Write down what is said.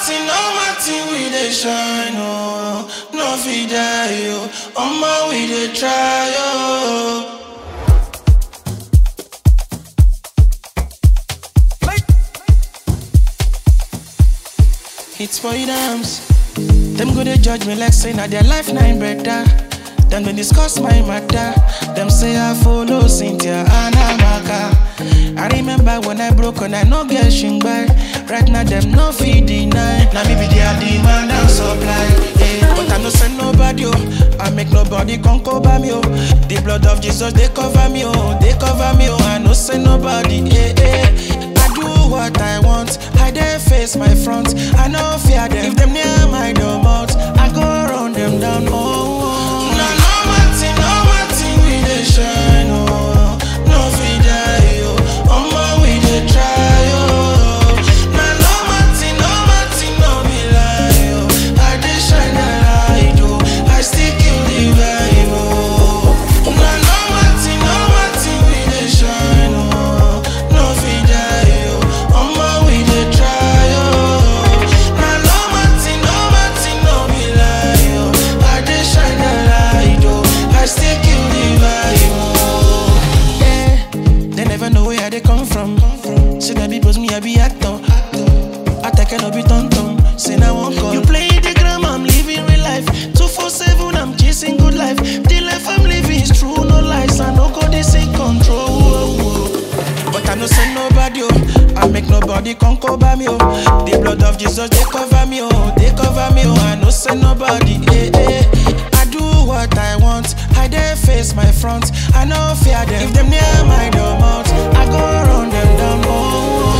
Martin, no Martin, we dey shine, oh. No fit die, oh. Omo, we dey try, oh. It's for you dams. Them go they judge me like say na their life nine better. Them they discuss my matter. Them say I follow Cynthia and Amaka. I remember when I broke and I no get shingbai. Right now them no feed deny. Now me be their demand and supply. Yeah. But I no send nobody oh. I make nobody come cover me oh. The blood of Jesus they cover me oh. They cover me oh. I no send nobody. Yeah, yeah. I do what I want. I dare face my front. I no fear them. If them near my door mouth, I go run them down. Oh, oh. no, no, Martin, no, Martin, we dey shine. Oh, no, we die. Oh, Omo, we dey try. Oh, no, no, Martin, no, Martin, no be lie. Oh, I dey shine the light. Oh, I still kill the vibe. Oh, no, no, Martin, no, Martin, we dey shine. Oh, no, we die. Oh, Omo, we dey try. Oh, no, no, Martin, no, Martin, no be lie. Oh, I dey shine the light. Oh, I still kill the vibe. Oh, yeah. They never know where they come from. Say that people's me, I be actor. Attack cannot be tonton. Say now one call. You play the gram, I'm living real life. Two four seven, I'm chasing good life. The life I'm living is true, no lies. I no go this in control. But I no send nobody, oh. I make nobody come cover me, oh. The blood of Jesus, they cover me, oh. They cover me, oh. I no send nobody, eh, eh. I do what I want. I dare face my front. I no fear them. If them near my door mouth, I go run them down, oh.